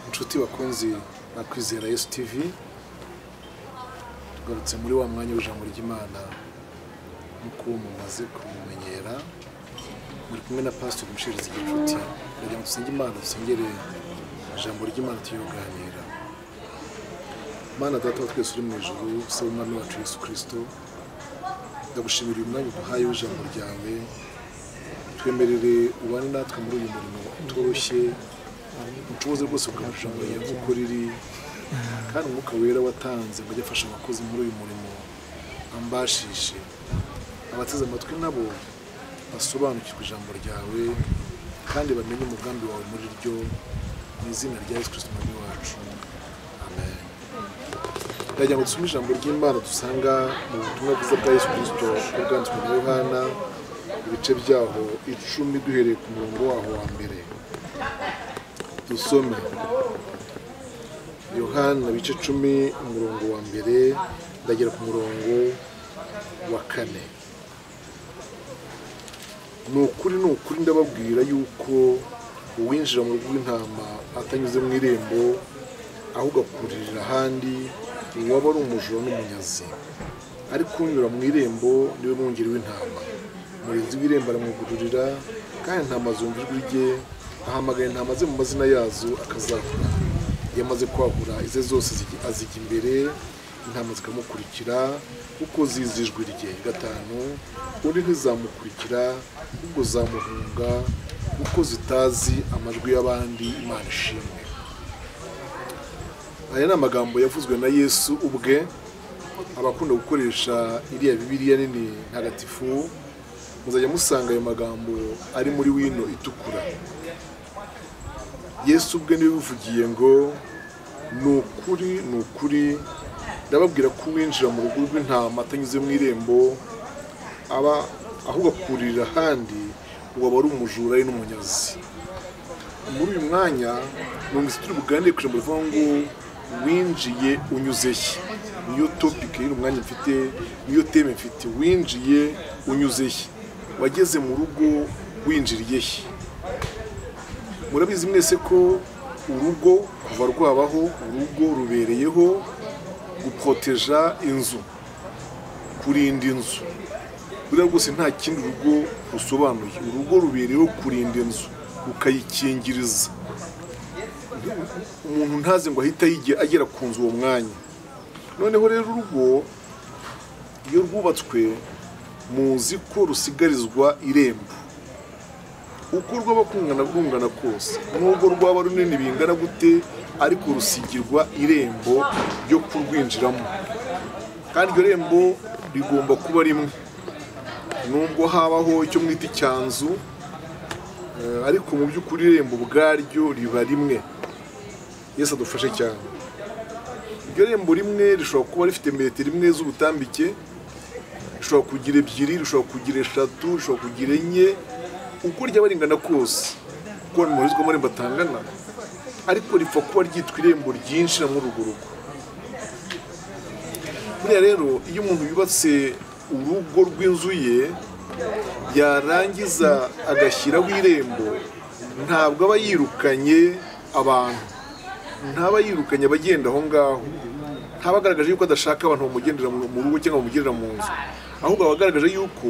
inshuti bakunze na kwizera yesu tivi tugarutse muri wa mwanya w'ijambo ry'imana nk'uko mumaze kumumenyera muri kumwe na pasiteri mushirizi gicuti kugira ngo dusenge imana dusengere ijambo ry'imana tuyoganira mana data wa twese uri mu ijuru usaba umwami wacu yesu kirisito ndagushimira uyu mwanya uduhaye w'ijambo ryawe twemerere ubane natwe muri uyu murimo utoroshye ucuruzi rwose bwacu ijambo ryawe kuko riri kandi umwuka wera watanze ngo ajye afasha abakozi muri uyu murimo ambashishe abateze amatwi nabo basobanukirwe ijambo ryawe kandi bamenye umugambi wawe muri ryo mu izina rya yesu kirisito umwami wacu amen ndagira ngo dusome ijambo ry'imana dusanga mu butumwa bwiza bwa yesu kirisito bwanditswe na yohana ibice byaho icumi duhereye ku murongo waho wa mbere dusome yohana bice icumi umurongo wa mbere ndagera ku murongo wa kane ni ukuri ni ukuri ndababwira yuko uwinjira mu rugo rw'intama atanyuze mu irembo ahubwo akuririra ahandi uwaba ari umujura n'umunyazi ariko unyura mu irembo niwe mwungeri w'intama umurinzi w'irembo aramwugururira kandi intama zumva ijwi rye ahamagara intama ze mu mazina yazo akazahura iyo amaze kwahura ize zose zigi- azijya imbere intama zikamukurikira kuko zizi ijwi rye gatanu undi ntizamukurikira ahubwo zamuhunga kuko zitazi amajwi y'abandi imana ishimwe aya ni amagambo yavuzwe na yesu ubwe abakunda gukoresha iriya bibiliya nini ntagatifu muzajya musanga ayo magambo ari muri wino itukura yesu ubwe niwe ubivugiye ngo ni ukuri ni ukuri ndababwira ko uwinjira mu rugo rw'intama atanyuze mu irembo aba ahubwo akurira ahandi uwo aba ari umujura ari n'umunyazi muri uyu mwanya numvise turi buganire ku ijambo rivuga ngo winjiye unyuze he niyo topike y'uyu mwanya mfite niyo teme mfite winjiye unyuze he wageze mu rugo winjiriye he murabizi mwese ko urugo kuva rwabaho urugo rubereyeho guporoteja inzu kurinda inzu buriya rwose nta kindi urugo rusobanuye urugo rubereyeho kurinda inzu rukayikingiriza umuntu ntazi ngo ahita yige- agera ku nzu uwo mwanya noneho rero urugo iyo rwubatswe muzi ko rusigarizwa irembo uko rwaba kungana rungana kose n'ubwo rwaba runini bingana gute ariko rusigirwa irembo ryo kurwinjiramo kandi iryo rembo rigomba kuba rimwe nubwo habaho icyo mwita icyanzu eh, ariko mu by'ukuri irembo ubwaryo riba rimwe yesu adufashe cyane iryo rembo rimwe rishobora kuba rifite metero imwe z'ubutambike rishobora kugira ebyiri rishobora kugira eshatu rishobora kugira enye uko ryaba ringana kose kuko murizwa amarembo atangana ariko ripfa kuba ryitwa irembo ryinjira muri urwo rugo buriya rero iyo umuntu yubatse urugo rw'inzu ye yarangiza agashyiraho irembo ntabwo aba yirukanye abantu ntaba yirukanye abagenda aho ngaho ntaba agaragaje yuko adashaka abantu bamugendera mu mu rugo cyangwa bamugendera mu nzu ahubwo aba agaragaje yuko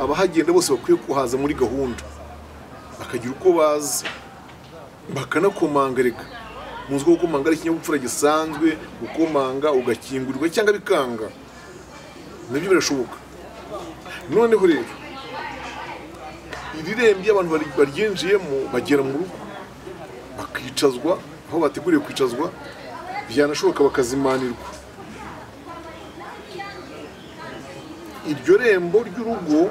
abahagenda bose bakwiye kuhaza muri gahunda bakagira uko baza bakanakomangarika mu nzu gukomanga ari ikinyabupfura gisanzwe gukomanga ugakingurirwa cyangwa bikanga nabyo birashoboka noneho rero iri rembo iyo abantu bari- baryinjiyemo bagera mu rugo bakicazwa aho bateguriwe kwicazwa byanashoboka bakazimanirwa iryo rembo ry'urugo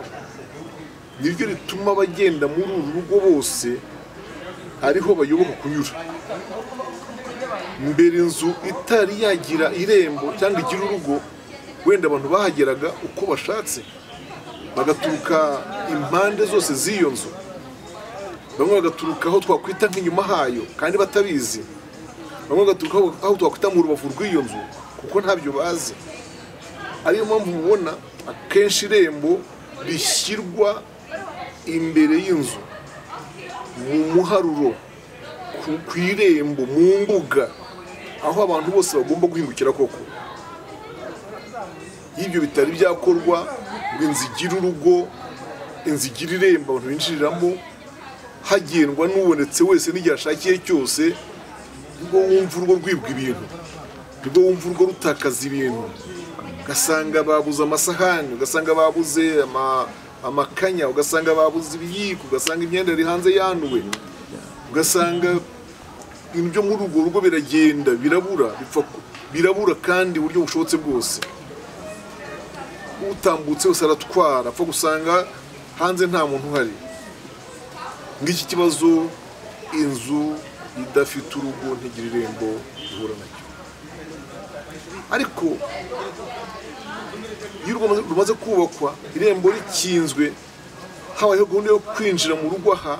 niryo rituma abagenda muri uru rugo bose ariho bayoboka kunyura mbere inzu itari yagira irembo cyangwa igira urugo wenda abantu bahageraga uko bashatse bagaturuka impande zose z'iyo nzu bamwe bagaturuka aho twakwita nk'inyuma hayo kandi batabizi bamwe bagaturuka aho- aho twakwita mu rubavu rw'iyo nzu kuko ntabyo bazi ariyo mpamvu mubona akenshi irembo rishyirwa imbere y'inzu mu muharuro ku ku- ku irembo mu mbuga aho abantu bose bagomba guhingukira koko iyo ibyo bitari byakorwa ngo inzu igire urugo inzu igire irembo abantu binjiriramo hagendwa n'ubonetse wese n'igihe ashakiye cyose nibwo wumva urugo rwibwa ibintu nibwo wumva urugo rutakaza ibintu ugasanga babuze amasahani ugasanga babuze ama- amakanya ugasanga babuze ibiyiko ugasanga imyenda yari hanze yanduwe ugasanga ibintu byo muri urwo rugo biragenda birabura bipfa ku- birabura kandi uburyo bushobotse bwose utambutse wese aratwara apfa gusanga hanze nta muntu uhari ng'iki kibazo inzu idafite urugo ntigira irembo ihura nacyo ariko iyo urugo rumaze kubakwa irembo rikinzwe habayeho gahunda yo kwinjira mu rugo aha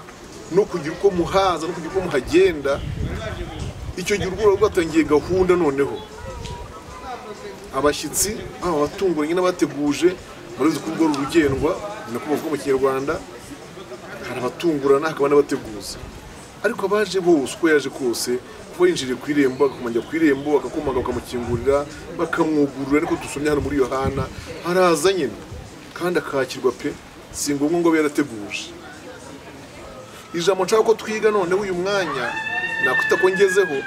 no kugira uko muhaza no kugira uko muhagenda icyo gihe urugo ruba rwatangiye gahunda noneho abashyitsi haba abatunguranye n'abateguje murabizi ko urugo rurugendwa ni nako bavuga mu kinyarwanda hari abatungurana hakaba n'abateguza ariko abaje bose uko yaje kose kuba yinjiriye ku irembo agakomangira ku irembo agakomanga bakamukingurira bakamwugurura ariko dusomye hano muri yohana haraza nyine kandi akakirwa pe si ngombwa ngo abe yarateguje ijambo nshaka ko twiga noneho uyu mwanya nakwita ko ngezeho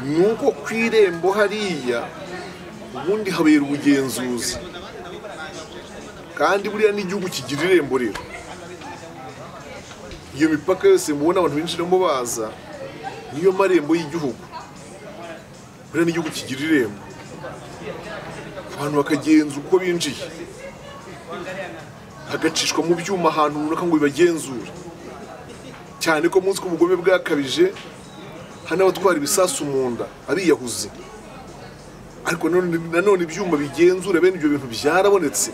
ni uko ku irembo hariya ubundi habera ubugenzuzi kandi buriya n'igihugu kigira irembo rero iyo mipaka yose mubona abantu binjiramo baza niyo marembo y'igihugu buriya n'igihugu kigira irembo abantu bakagenza uko binjiye hagacishwa mu byuma ahantu runaka ngo bibagenzure cyane ko munsi k'ubugome bwakabije hari n'abatwara ibisasu mu nda ariyahuze ariko nanone- nanone ibyuma bigenzura bene ibyo bintu byarabonetse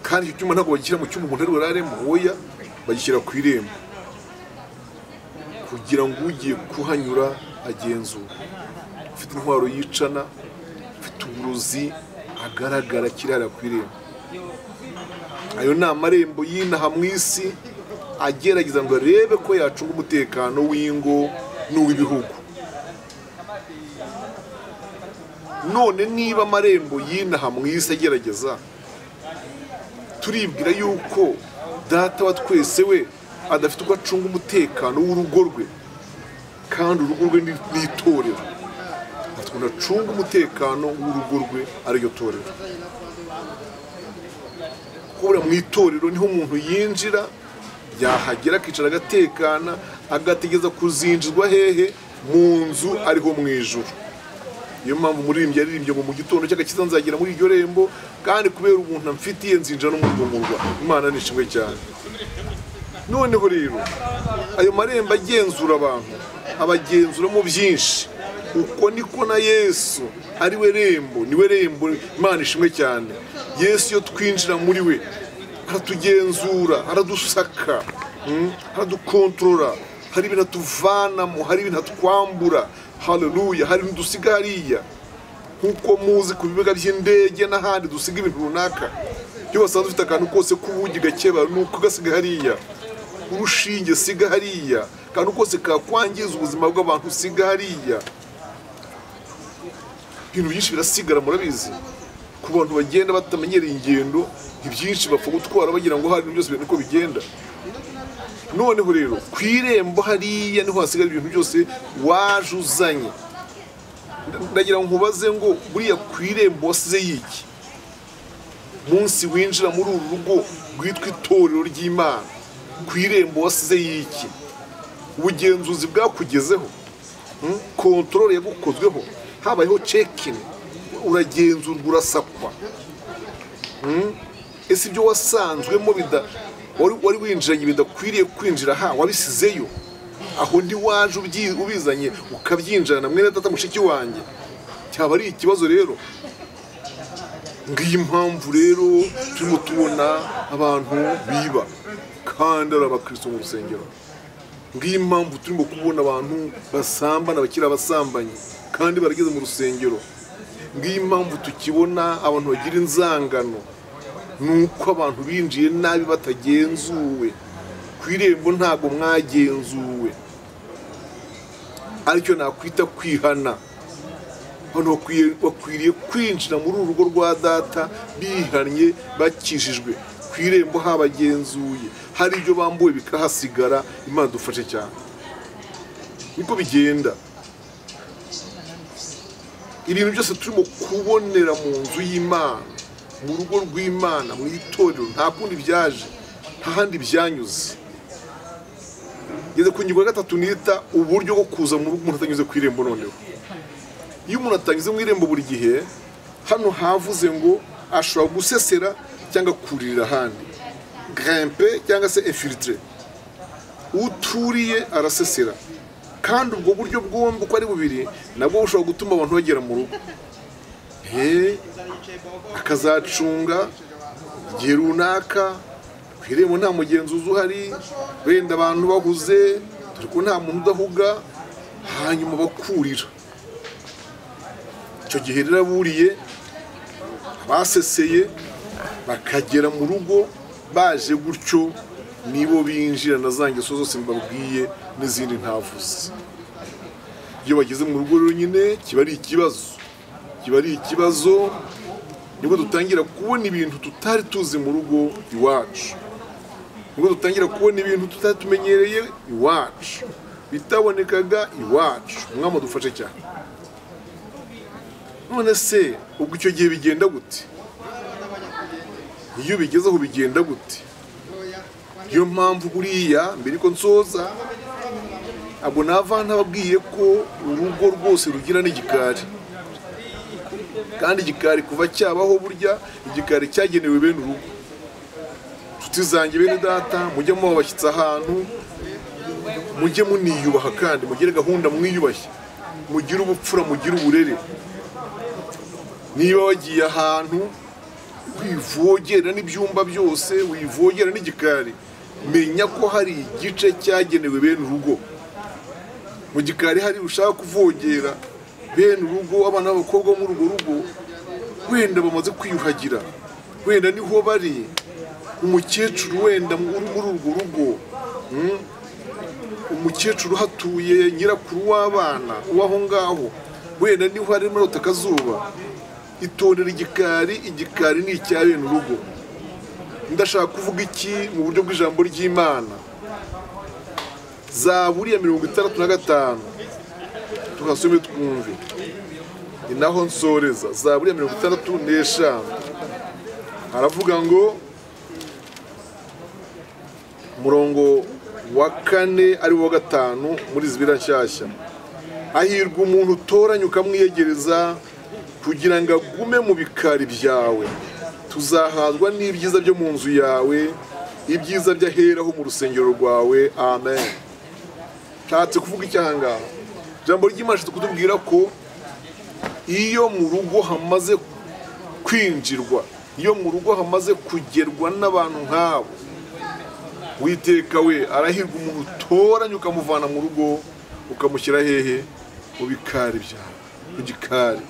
kandi icyo cyuma ntabwo bagishyira mu cyumba umuntu ari buraremo oya bagishyira ku irembo kugira ngo ugiye kuhanyura agenzura ufite intwaro yicana ufite uburozi agaragara akirara ku irembo ayo ni amarembo y'inaha mu isi agerageza ngo arebe ko yacunga umutekano w'ingo n'uw'ibihugu none niba amarembo y'inaha mu isi agerageza turibwira yuko data wa twese we adafite uko acunga umutekano w'urugo rwe kandi urugo rwe ni ni itorero afite ukuntu acunga umutekano w'urugo rwe ariryo torero kubura mu itorero niho umuntu yinjira yahagera akicara agatekana agategereza kuzinjizwa hehe mu nzu ariho mu ijuru niyo mpamvu umuririmbyi yaririmbye ngo mu gitondo cy'agakiza nzagera muri iryo rembo kandi kubera umuntu amfitiye nzinjira no mu rwungurwa imana ni ishimwe cyane noneho rero ayo marembo agenzura abantu abagenzuramo byinshi uko niko na yesu ari we rembo ni we rembo imana ishimwe cyane yesu iyo twinjira muri we aratugenzura aradusaka mm, aradukontorora hari ibintu atuvanamo hari ibintu atwambura haleluya hari n'udusiga hariya nk'uko muzi ku bibuga by'indege n'ahandi dusiga ibintu runaka iyo basanzwe ufite akantu kose k'ubugi gakeba ni uko gasiga hariya urushinge siga hariya akantu kose kakwangiza ubuzima bw'abantu siga hariya ibintu byinshi birasigara murabizi ku bantu bagenda batamenyereye ingendo ibyinshi bapfa gutwara bagira ngo hari byose ibintu uko bigenda noneho rero ku irembo hariya niho hasigara ibintu byose waje uzanye ndagira ngo nkubaze ngo buriya ku irembo wasize yiki munsi winjira muri uru rugo rwitwa itorero ry'imana ku irembo wasize yiki ubugenzuzi bwakugezeho mm, kontorore yagukozweho habayeho cekini uragenzurwa urasakwa Mm, ese ibyo wasanzwemo bida wari wari winjiranye bidakwiriye kwinjira ha wabisizeyo aho ntiwaje ubyi- ubizanye ukabyinjirana mwene data mushiki wanjye cyaba ari ikibazo rero ngiyi mpamvu rero turimo tubona abantu biba kandi ari abakristo mu rusengero ngiyi mpamvu turimo kubona abantu basambana bakiri abasambanyi kandi barageze mu rusengero ngiyi mpamvu tukibona abantu bagira inzangano ni uko abantu binjiye nabi batagenzuwe ku irembo ntabwo mwagenzuwe aricyo nakwita kwihana hano bakwiye- bakwiriye kwinjira muri uru rugo rwa data bihannye bakijijwe ku irembo habagenzuye hari ibyo bambuwe bikahasigara imana dufashe cyane niko bigenda ibintu byose turimo kubonera mu nzu y'imana mu rugo rw'imana mu itorero nta kundi byaje nta handi byanyuze ngeze ku ngingo ya gatatu nita uburyo bwo kuza mu rugo umuntu atanyuze ku irembo noneho iyo umuntu atanyuze mu irembo buri gihe hano havuze ngo ashobora gusesera cyangwa kuririra ahandi grimpe cyangwa se infiltre uturiye arasesera kandi ubwo buryo bwombi uko ari bubiri nabwo bushobora gutuma abantu bagera mu rugo he akazacunga igihe runaka ku irembo nta mugenzuzi uhari wenda abantu bahuze dore ko nta muntu udahuga hanyuma bakurira icyo gihe rero aburiye abaseseye bakagera mu rugo baje gutyo nibo binjira na za ngeso zose mbabwiye n'izindi ntavuze iyo bageze mu rugo rero nyine kiba ari ikibazo kiba ari ikibazo nibwo dutangira kubona ibintu tutari tuzi mu rugo iwacu nibwo dutangira kubona ibintu tutari tumenyereye iwacu bitabonekaga iwacu umwami adufashe cyane none se ubwo icyo gihe bigenda gute iyo ubigezeho bigenda gute niyo mpamvu buriya mbere ko nsoza abo ni abana babwiye ko urugo rwose rugira n'igikari kandi igikari kuva cyabaho burya igikari cyagenewe bene urugo nshuti zanjye bene data mujye muba abashyitsi ahantu mujye muniyubaha kandi mugire gahunda mwiyubashye mugire ubupfura mugire uburere niba wagiye ahantu wivogera n'ibyumba byose wivogera n'igikari menya ko hari igice cyagenewe bene urugo mu gikari hari ushaka kuvogera bene urugo abana b'abakobwa bo muri urwo rugo wenda bamaze kwiyuhagira wenda niho bari umukecuru wenda uri muri urwo rugo mm, umukecuru uhatuye nyirakuru w'abana w'aho ngaho wenda niho harimo arota akazuba itondera igikari igikari ni icya bene urugo ndashaka kuvuga iki mu buryo bw'ijambo ry'imana zaburiya mirongo itandatu na gatanu tuhasome twumve ni naho nsoreza zaburiya mirongo itandatu n'eshanu haravuga ngo umurongo wa kane ari wo wa gatanu muri zibira nshyashya hahirwa umuntu utoranya ukamwiyegereza kugira ngo agume mu bikari byawe tuzahazwa n'ibyiza byo mu nzu yawe ibyiza by'aheraho mu rusengero rwawe amen nshatse kuvuga iki aha ngaha ijambo ry'imana rishobora kutubwira ko iyo mu rugo hamaze kwinjirwa iyo mu rugo hamaze kugerwa n'abantu nk'abo witeka we arahirwa umuntu utoranya ukamuvana mu rugo ukamushyira hehe mu bikari byawe mu gikari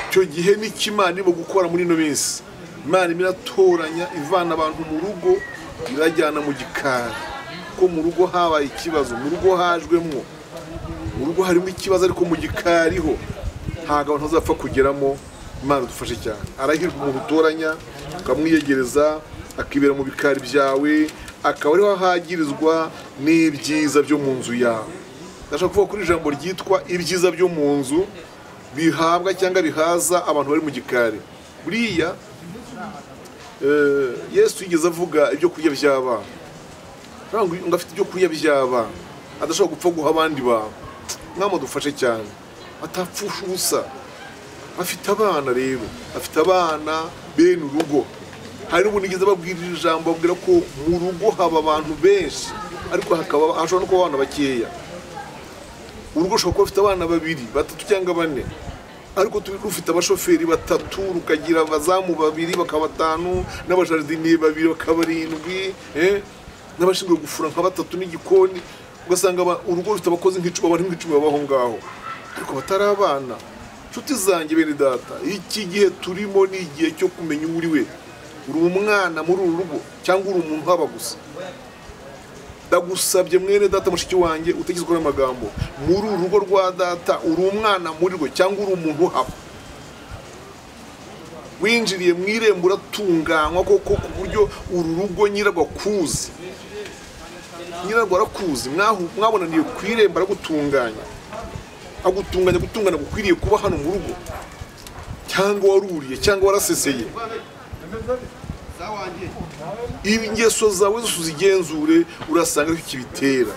icyo gihe n'icyo imana irimo gukora muri ino minsi imana irimo iratoranya ivana abantu mu rugo irajyana mu gikari ko mu rugo habaye ikibazo mu rugo hajwemo mu rugo harimo ikibazo ariko mu gikari ho ntabwo abantu bazapfa kugeramo imana idufashe cyane arahirwa umuntu utoranya ukamwiyegereza akibera mu bikari byawe akaba ariho ahagirizwa n'ibyiza byo mu nzu yawe ndashaka kuvuga kuri ijambo ryitwa ibyiza byo mu nzu bihabwa cyangwa bihaza abantu bari mu gikari buriya eh, yesu yigeze avuga ibyo kurya by'abana ntabwo ngo afite ibyo kurya by'abana adashobora gupfa guha abandi bantu mwama dufashe cyane atapfusha ubusa afite abana rero afite abana bene urugo hari n'ubundi nigeze babwira iri jambo babwira ko mu rugo haba abantu benshi ariko hakaba hashobora no kuba abana bakeya urugo ushobora kuba rufite abana babiri batatu cyangwa bane ariko tu- rufite abashoferi batatu rukagira abazamu babiri bakaba batanu n'abajaridiniye babiri bakaba barindwi eh, n'abashinzwe gufura nka batatu n'igikoni ugasanga aba- urugo rufite abakozi nk'icumi abantu nk'icumi babaho ngaho ariko batari abana nshuti zanjye bene data iki gihe turimo ni igihe cyo kumenya uwo uri we uri umwana muri uru rugo cyangwa uri umuntu uhaba gusa ndagusabye mwene data mushiki wanjye utagizweho n'amagambo muri uru rugo rwa data uri umwana muri rwo cyangwa uri umuntu uhaba winjiriye mu irembo uratunganywa koko ku buryo uru rugo nyirarwo akuzi nyirarwo arakuzi mwahu- mwabonaniye ku irembo aragutunganya agutunganya gutungana gukwiriye kuba hano mu rugo cyangwa waruriye cyangwa waraseseye ingeso zawe zose uzigenzure urasanga aricyo kibitera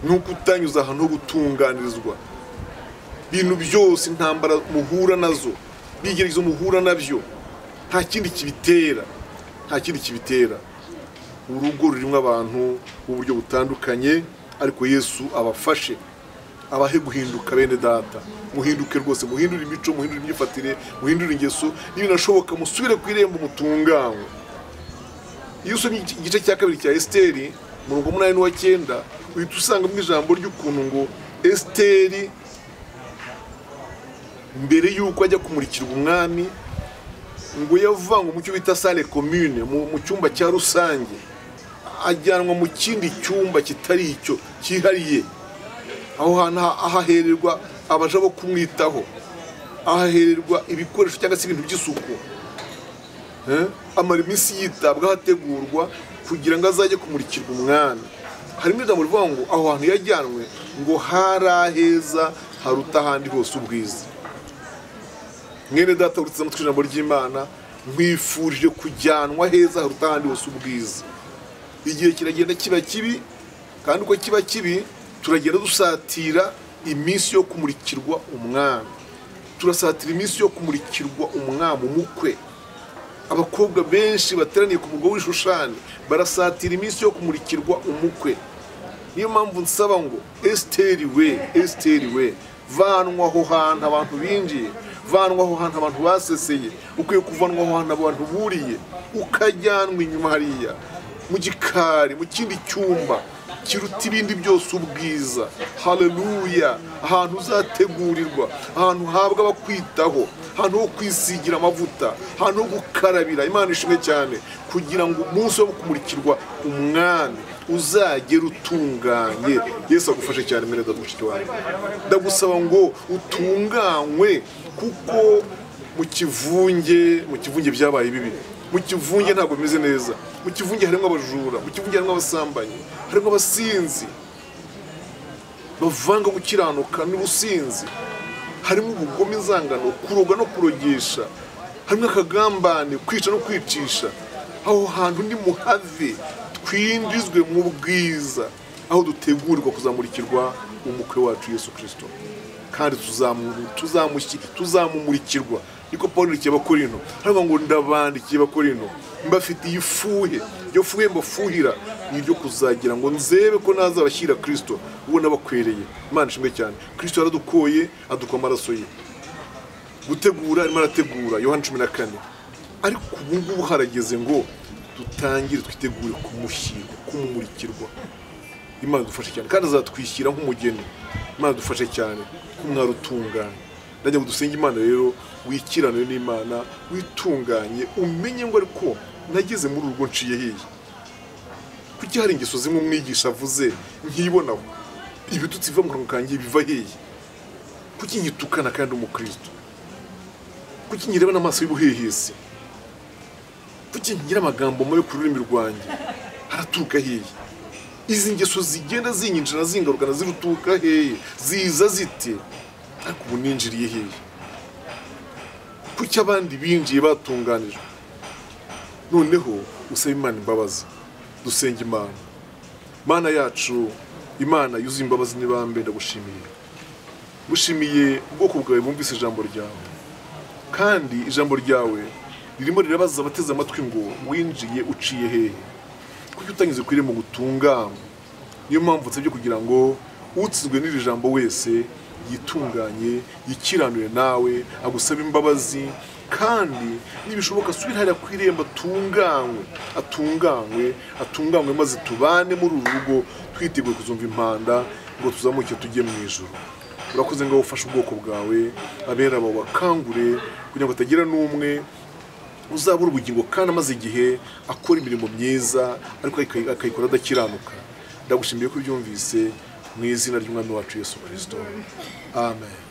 ni uko utanyuze ahantu ho gutunganirizwa ibintu byose intambara muhura nazo bigeragezo muhura nabyo nta kindi kibitera nta kindi kibitera urugo rurimo abantu b'uburyo butandukanye ariko yesu abafashe abahe guhinduka bene data muhinduke rwose muhindure imico muhindure imyifatire muhindure ingeso n'ibinashoboka musubire ku irembo mutunganywe iyo usomye iki- igice cya kabiri cya esiteri umurongo munani wa cyenda uhita usangamo ijambo ry'ukuntu ngo esiteri mbere y'uko ajya kumurikirwa umwami ngo yavangwa mu cyo bita sale komune mu mu cyumba cya rusange ajyanwa mu kindi cyumba kitari icyo cyihariye aho hantu ha- hahererwa abaja bo kumwitaho ahahererwa ibikoresho cyangwa se ibintu by'isuku Eh? amara iminsi yitabwaho ategurwa kugira ngo azajye kumurikirwa umwami harimo ijambo rivuga ngo aho hantu yajyanwe ngo hari aheza haruta ahandi hose ubwiza mwene data urutse amatwi ijambo ry'imana mwifurije kujyanwa heza haruta ahandi hose ubwiza igihe kiragenda kiba kibi kandi uko kiba kibi turagenda dusatira iminsi yo kumurikirwa umwami turasatira iminsi yo kumurikirwa umwami umukwe abakobwa benshi bateraniye ku mugabo w'ishushani barasatira iminsi yo kumurikirwa umukwe niyo mpamvu nsaba ngo esiteri we esiteri we vanwa aho hantu abantu binjiye vanwa aho hantu abantu baseseye ukwiye kuvanwa aho hantu abantu buriye ukajyanwa inyuma hariya mu gikari mu kindi cyumba kiruta ibindi byose ubwiza haleluya ahantu uzategurirwa ahantu uhabwa abakwitaho ahantu ho kwisigira amavuta ahantu ho gukarabira imana ishimwe cyane kugira ngo umunsi wo kumurikirwa umwami uzagera utunganye yesu agufashe cyane mbere da mushiki wawe ndagusaba ngo utunganywe kuko mu kivunge mu kivunge byabaye bibi mu kivunge ntabwo bimeze neza mu kivunge harimo abajura mu kivunge harimo abasambanyi harimo abasinzi bavanga gukiranuka n'ubusinzi harimo ubugome inzangano kuroga no kurogesha harimo akagambane kwica no kwicisha aho hantu ni muhave twinjizwe mu bwiza aho dutegurirwa kuzamurikirwa umukwe wacu yesu kirisito kandi tuzamu- tuzamushyi- tuzamumurikirwa niko pawulo yandikiye abakorino haravuga ngo ndabandikiye abakorino mbafitiye ifuhe iryo fuhe mbafuhira ni iryo kuzagira ngo nzebe ko nazabashyira kirisito ubona bakwereye imana ishimwe cyane kirisito yaradukoye adukwa amaraso ye gutegura arimo arategura yohani cumi na kane ariko ubu ngubu harageze ngo dutangire twitegure kumushyirwa kumumurikirwa imana dufashe cyane kandi azatwishyira nk'umugeni imana dufashe cyane kumwari utunganye nanjye ngo dusenge imana rero wikiranire n'imana witunganye umenye ngo ariko nageze muri uru rugo nciye hehe kuki hari ingeso zimwe umwigisha avuze nkibonaho ibitutsi biva mu kanwa kanjye biva hehe kuki nyitukana kandi umukristo kuki nyireba n'amaso y'ubuhehesi kuki ngira amagambo mabi ku rurimi rwanjye araturuka hehe izi ngeso zigenda zinyinjira zingarukana ziruturuka hehe ziza zite ariko ubu ninjiriye hehe kuki abandi binjiye batunganijwe noneho usaba imana imbabazi dusenga imana mana yacu imana yuzuye imbabazi n'ibambe ndagushimiye gushimiye ubwoko bwawe bumvise ijambo ryawe kandi ijambo ryawe ririmo rirabaza abateze amatwi ngo winjiye uciye hehe kuki utanyuze ku irembo gutunganywa niyo mpamvu nsabye kugira ngo utsizwe n'iri jambo wese yitunganye yikiranure nawe agusaba imbabazi kandi nibishoboka asubire hariya ku irembo atunganywe atunganywe atunganywe maze tubane muri uru rugo twiteguye kuzumva impanda ngo tuzamuke tujye mu ijoro urakoze ngo ufashe ubwoko bwawe abera abo bakangure kugira ngo hatagira n'umwe uzabura ubugingo kandi amaze igihe akora imirimo myiza ariko akayi- akayikora adakiranuka ndagushimiye ko ubyumvise mu izina ry'umwami wacu yesu kirisito amen